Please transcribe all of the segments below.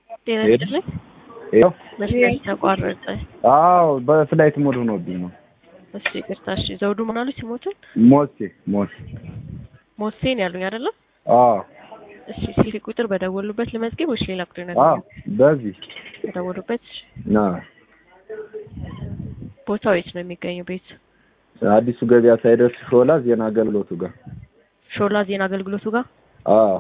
ጤና ሄሎ? ይስጥልኝ። ይኸው መስመር ተቋረጠ። አዎ በፍላይት ሞድ ሆኖብኝ ነው። እሺ ይቅርታ። እሺ ዘውዱ ምን አሉ ሲሞቱን? ሞሴ ሞሴ ሞሴን ያሉኝ አይደለም? አዎ እሺ ስልክ ቁጥር በደወሉበት ልመዝገብ ወይስ ሌላ ቁጥር አዎ ነገር? በዚህ በደወሉበት። እሺ። ና ቦታው የት ነው የሚገኘው? ቤት አዲሱ ገበያ ሳይደርስ ሾላ ዜና አገልግሎቱ ጋር ሾላ ዜና አገልግሎቱ ጋር። አዎ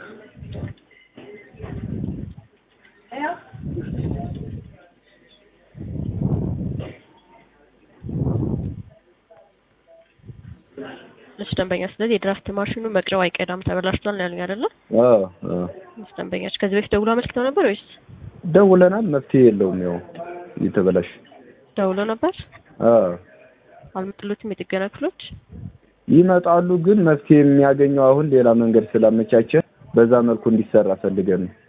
እሺ ደንበኛ፣ ስለዚህ የድራፍት ማሽኑ መቅረው አይቀዳም ተበላሽቷል ነው ያሉኝ አይደለም? አዎ አዎ እሺ ደንበኛች ከዚህ በፊት ደውሎ አመልክተው ነበር ወይስ ደውለናል። መፍትሄ የለውም። ያው እየተበላሽ ደውሎ ነበር? አዎ አልመጡለትም የጥገና ክፍሎች? ይመጣሉ፣ ግን መፍትሄ የሚያገኘው አሁን ሌላ መንገድ ስላመቻቸ በዛ መልኩ እንዲሰራ ፈልገን ነው።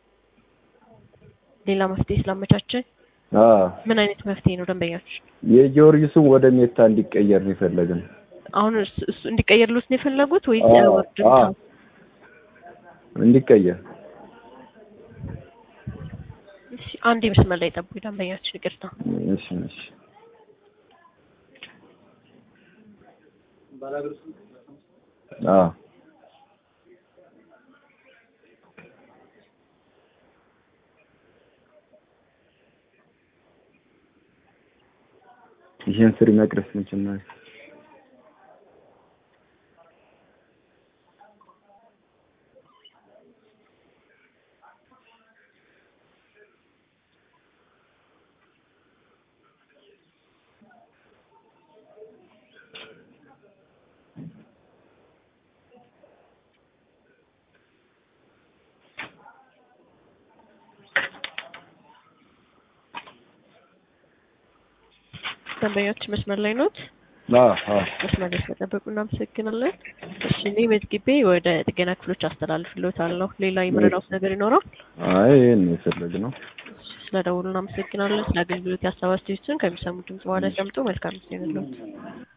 ሌላ መፍትሄ ስላመቻቸ አዎ ምን አይነት መፍትሄ ነው ደንበኛች? የጊዮርጊሱን ወደ ሜታ እንዲቀየር ነው የፈለግን። አሁን እሱ እሱ እንዲቀየርሉት ነው የፈለጉት ወይስ አዎ ወርድ አዎ እንዲቀየር እሺ አንድ መስመር ላይ ጠብቁ ደንበኛችን፣ ይቅርታ። እሺ እሺ አዎ ይሄን ስሪ መቅረስ መጀመሪያ ደንበኞች መስመር ላይ ኖት? አዎ አዎ መስመር ላይ ስለጠበቁ እናመሰግናለን። እሺ እኔ መዝግቤ ወደ ጥገና ክፍሎች አስተላልፍልዎታለሁ። ሌላ የምረዳውት ነገር ይኖራል? አይ ይሄን ነው የፈለግነው። እሺ፣ ስለደውሉ እናመሰግናለን። ስለ አገልግሎት ያሳብ አስተያየቶችን ከሚሰሙት ድምጽ በኋላ ያዳምጡ። መልካም ጊዜ ይሁንልዎት።